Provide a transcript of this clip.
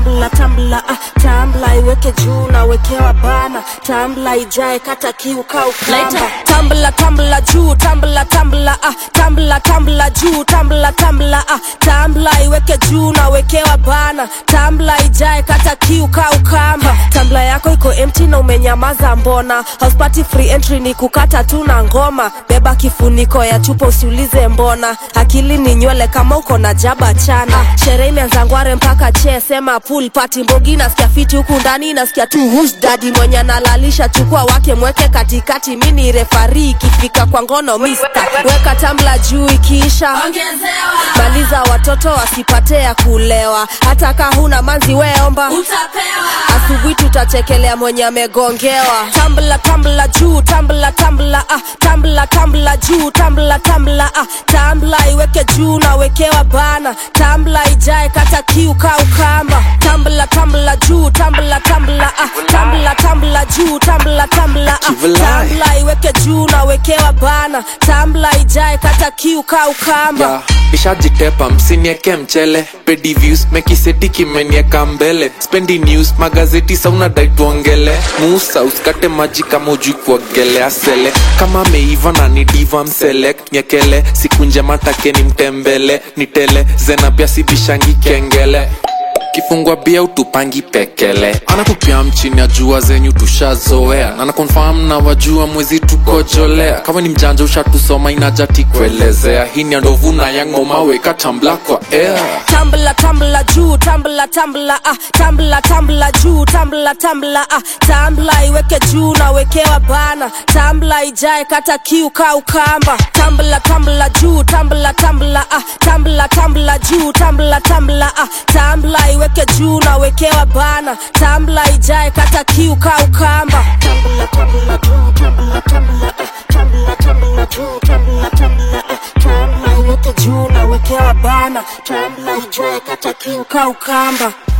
tambla tambla ah, tambla iweke juu na wekewa bana tambla ijae kata kiu kau kamba tambla tambla juu tambla tambla ah, tambla tambla juu tambla tambla ah, tambla iweke juu na wekewa bana tambla ijae kata kiu kau kamba tambla yako iko empty na umenyamaza mbona house party free entry ni kukata tu na ngoma beba kifuniko ya chupa usiulize mbona akili ni nywele kama uko na jaba chana sherehe imeanza ngware mpaka che sema pool party mbogi nasikia fiti huku ndani nasikia tu who's daddy mwenye analalisha chukua wake mweke katikati mini refari ikifika kwa ngono mister weka tambla juu ikiisha maliza watoto wasipate ya kulewa hata ka huna manzi weomba asubuhi tutachekelea mwenye amegongewa tambla tambla juu tambla tambla ah, tambla tambla juu tambla tambla ah, tambla iweke juu na wekewa bana tambla ijae kata kiu kau kamba tambla tambla juu tambla tambla ah, tambla tambla juu tambla tambla ah, Kivulai. tambla iweke juu na wekewa bana tambla ijae kata kiu kau kamba ya ishajitepa msinieke mchele pedi views mekiseti kimenieka mbele spendi news magazeti sauna dai tuongele musa usikate maji kama ujui kuogelea sele kama meiva na ni diva mselect nyekele siku njema take ni mtembele nitele zena pia sibishangi kengele kifungwa bia utupangi pekele anatupia mchini ya jua zenyu tushazoea na nakonfam na wajua mwezi tukojolea kama ni mjanja ushatusoma inajati kuelezea hii ni ya ndovu na yangoma weka tambla kwa air tambla tambla juu tambla tambla ah, tambla tambla juu tambla tambla ah, tambla iweke juu na wekewa bana tambla ijae kata kiu kau kamba tambla tambla juu tambla tambla ah, tambla tambla juu tambla tambla ah, tambla iweke juu na wekewa bana tambla ijae kata kiu kau kamba tambla tambla juu tambla tambla ah, tambla tambla juu tambla tambla ah, tambla iweke juu na wekewa bana tambla ijae kata kiu kau kamba